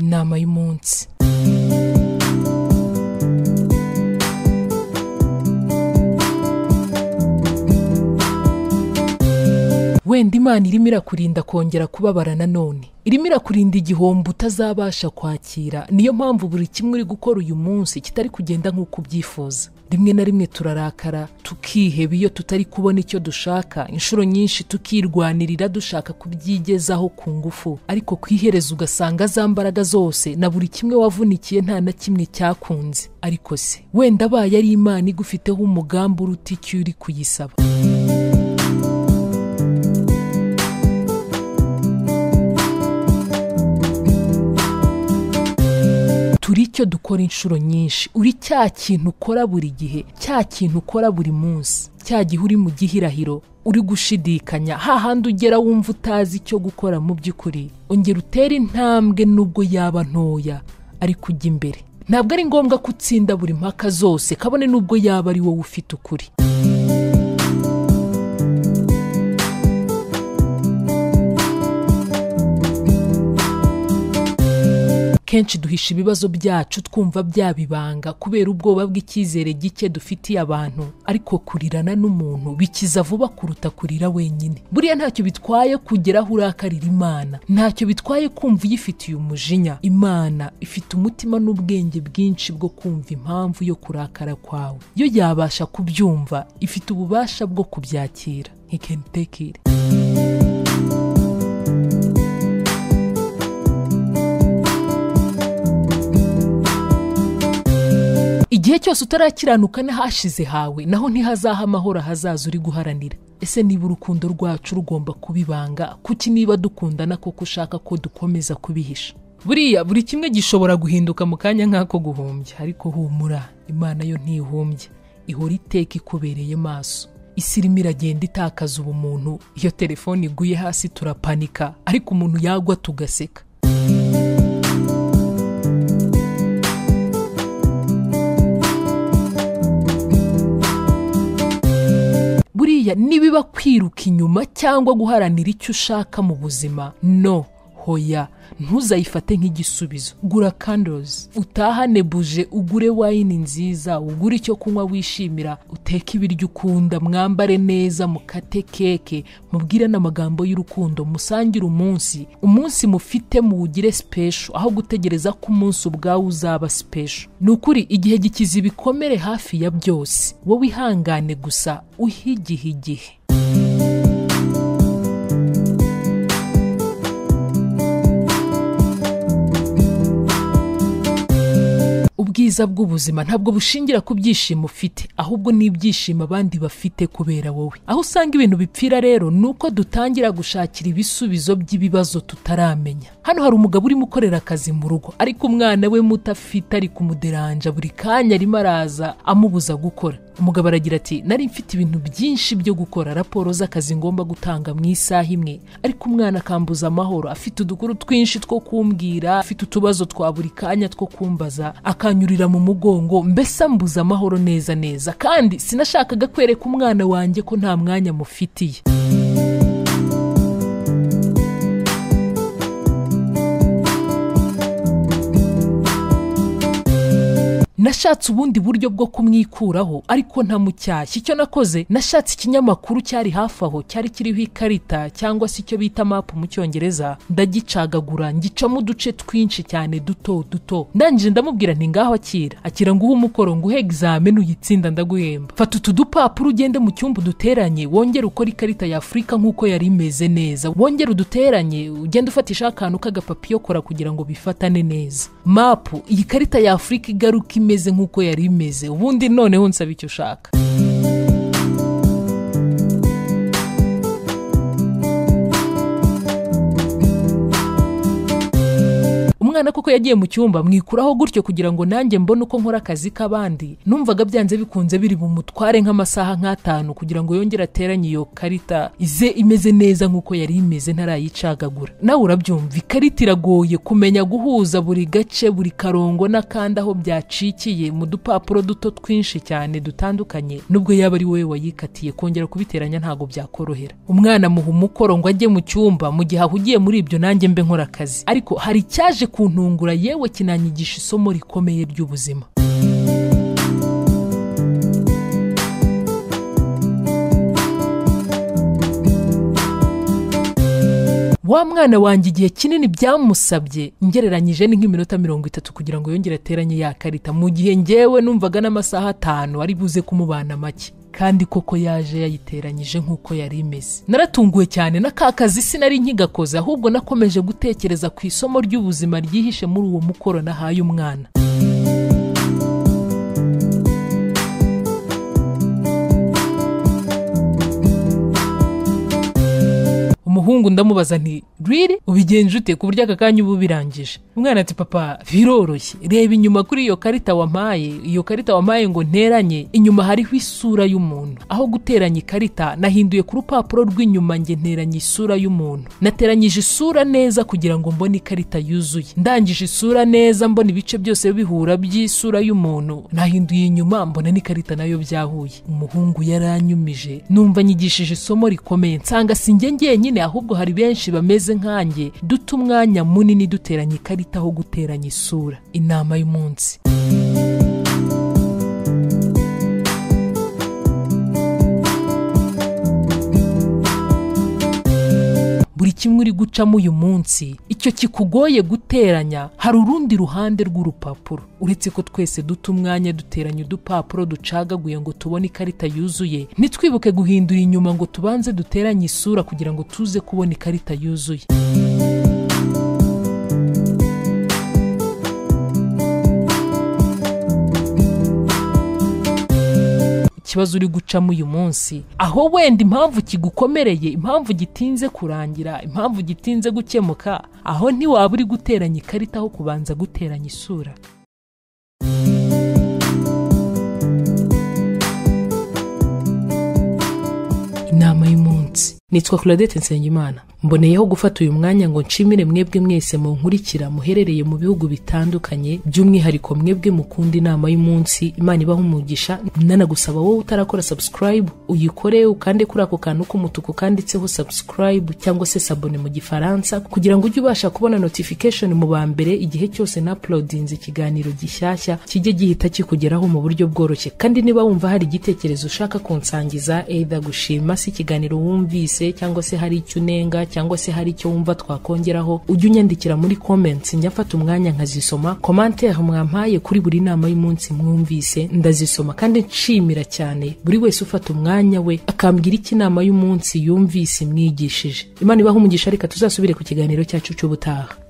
inama y'umunsi wenda imana irimo irakurinda kongera kubabara nanone irimo irakurinda igihombo utazabasha kwakira niyo mpamvu buri kimwe uri gukora uyu munsi kitari kugenda nk'uko ubyifuza rimwe na rimwe turarakara tukiheba iyo tutari kubona icyo dushaka inshuro nyinshi tukirwanirira dushaka kubyigezaho ku ngufu ariko ku iherezo ugasanga za mbaraga zose na buri kimwe wavunikiye nta na kimwe cyakunze ariko se wenda abaye ari imana igufiteho umugambi uruta icyo uri kuyisaba turi icyo dukora inshuro nyinshi uri cya kintu ukora buri gihe cya kintu ukora buri munsi cya gihe uri mu gihirahiro uri gushidikanya hahandi ugera wumva utazi icyo gukora mu by'ukuri ongera utere intambwe nubwo yaba ntoya ariko ujya imbere ntabwo ari ngombwa ko utsinda buri mpaka zose kabone nubwo yaba ari wowe ufite ukuri kenshi duhisha ibibazo byacu twumva byabibanga kubera ubwoba bw'icyizere gike dufitiye abantu ariko kurirana n'umuntu bikiza vuba kuruta kurira wenyine buriya ntacyo bitwaye kugera aho urakarira imana ntacyo bitwaye kumva uyifitiye umujinya imana ifite umutima n'ubwenge bwinshi bwo kumva impamvu yo kurakara kwawe yo yabasha kubyumva ifite ububasha bwo kubyakira he can take it igihe cyose utarakiranuka n'ahashize hawe naho ntihazaha amahoro ahazaza uri guharanira ese niba urukundo rwacu rugomba kubibanga kuki niba dukundana koko ushaka ko dukomeza kubihisha buriya buri kimwe gishobora guhinduka mu kanya nk'ako guhumbya ariko humura imana yo ntihumbya ihora iteka ikubereye maso isi irimo iragenda itakaza ubumuntu iyo telefone iguye hasi turapanika ariko umuntu yagwa tugaseka buriya nibiba kwiruka inyuma cyangwa guharanira icyo ushaka mu buzima no hoya ntuzayifate nk'igisubizo gura kandozi utahane buje ugure wayini nziza ugure icyo kunywa wishimira uteke ibiryo ukunda mwambare neza mukate keke mubwire n'amagambo y'urukundo musangire umunsi umunsi mufite muwugire sipesho aho gutegereza ko umunsi ubwawe uzaba sipesho ni ukuri igihe gikiza ibikomere hafi ya byose wowe ihangane gusa uhigihe igihe ubwiza bw'ubuzima ntabwo bushingira ku byishimo ufite ahubwo ni ibyishimo abandi bafite kubera wowe aho usanga ibintu bipfira rero ni uko dutangira gushakira ibisubizo by'ibibazo tutaramenya hano hari umugabo urimo ukorera akazi mu rugo ariko umwana we muto afite ari kumuderanja buri kanya arimo araza amubuza gukora umugabo aragira ati nari mfite ibintu byinshi byo gukora raporo z'akazi ngomba gutanga mu isaha imwe ariko umwana akambuza amahoro afite udukuru twinshi two kumbwira afite utubazo twa buri kanya two kumbaza akanyurira mu mugongo mbese ambuza amahoro neza neza kandi sinashakaga kwereka umwana wanjye ko nta mwanya mufitiye nashatse ubundi buryo bwo kumwikuraho ariko ntamucyashya icyo nakoze nashatse ikinyamakuru cyari hafi aho cyari kiriho ikarita cyangwa se icyo bita mapu mu cyongereza ndagicagagura ngicamo uduce twinshi cyane duto duto ndangije ndamubwira nti ngaho akira akira nguhe umukoro nguhe egizameni uyitsinda ndaguhemba fata utu dupapuro ugende mu cyumba uduteranye wongere ukore ikarita ya afurika nk'uko yari imeze neza wongere uduteranye ugende ufatishaho akantu k'agapapuro kora kugira ngo bifatane neza mapu iyi karita ya afurika igaruka imeze nk'uko yari imeze ubundi noneho nsaba icyo ushaka umwana koko yagiye mu cyumba mwikuraho gutyo kugira ngo nanjye mbone uko nkora akazi k'abandi numvaga byanze bikunze biri bumutware nk'amasaha nk'atanu kugira ngo yongere ateranye iyo karita ize imeze neza nk'uko yari imeze ntarayicagagura nawe urabyumva ikarita iragoye kumenya guhuza buri gace buri karongo n'akandi aho byacikiye mu dupapuro duto twinshi cyane dutandukanye nubwo yaba ari wowe wayikatiye kongera kubiteranya ntabwo byakorohera umwana muha umukoro ngo ajye mu cyumba mu gihe ahugiye muri ibyo nanjye mbe nkora akazi ariko hari icyaje ku kuntungura yewe kinanyigisha isomo rikomeye ry'ubuzima wa mwana wanjye igihe kinini byamusabye ngereranyije ni nk'iminota mirongo itatu kugira ngo yongere ateranye ya karita mu gihe ngewe numvaga n'amasaha atanu ari buze kumubana make kandi koko yaje yayiteranyije nk'uko yari imeze naratunguwe cyane na ka kazi sinari nkigakoze ahubwo nakomeje gutekereza ku isomo ry'ubuzima ryihishe muri uwo mukoro nahaye umwana umuhungu ndamubaza nti riri ubigenje ute ku buryo aka kanya uba ubirangije umwana ati papa biroroshye reba inyuma kuri iyo karita wampaye iyo karita wampaye ngo nteranye inyuma hariho isura y'umuntu aho guteranya ikarita nahinduye ku rupapuro rw'inyuma nge nteranya isura y'umuntu nateranyije isura neza kugira ngo mbone ikarita yuzuye ndangije isura neza mbona ibice byose bihura by'isura y'umuntu nahinduye inyuma mbona n'ikarita nayo byahuye umuhungu yaranyumije numva nyigishije isomo rikomeye nsanga sinjye ngenyine ahubwo hari benshi bameze nkanjye duta umwanya munini duteranya ikarita aho guteranya isura inama y'umunsi buri kimwe uri gucamo uyu munsi icyo kikugoye guteranya hari urundi ruhande rw'urupapuro uretse ko twese duta umwanya duteranya udupapuro ducagaguye ngo tubone ikarita yuzuye ntitwibuke guhindura inyuma ngo tubanze duteranye isura kugira ngo tuze kubona ikarita yuzuye ikibazo uri gucamo uyu munsi aho wenda impamvu kigukomereye impamvu gitinze kurangira impamvu gitinze gukemuka aho ntiwaba uri guteranya ikarita aho kubanza guteranya isura inama y'umunsi nitwa claudette nsengimana mboneyeho gufata uyu mwanya ngo nshimire mwebwe mwese munkurikira muherereye mu bihugu bitandukanye by'umwihariko mwebwe mukunda inama y'umunsi imana ibaho umugisha ndanagusaba wowe utarakora subscribe uyikore ukande kuri ako kantu k'umutuku kanditseho subscribe cyangwa se sabone mu gifaransa kugira ngo ujye ubasha kubona notification mu ba mbere igihe cyose na uploadinze ikiganiro gishyashya kijye gihita kikugeraho mu buryo bworoshye kandi niba wumva hari igitekerezo ushaka kunsangiza either gushima si ikiganiro wumvise cyangwa se hari icyo unenga cyangwa se hari icyo wumva twakongeraho ujye unyandikira muri comments njya mfata umwanya nkazisoma commentaire mwampaye kuri buri nama y'umunsi mwumvise ndazisoma kandi nshimira cyane buri wese ufata umwanya we akambwira iki inama y'umunsi yumvise imwigishije imana ibaho umugisha reka tuzasubire ku kiganiro cyacu cy'ubutaha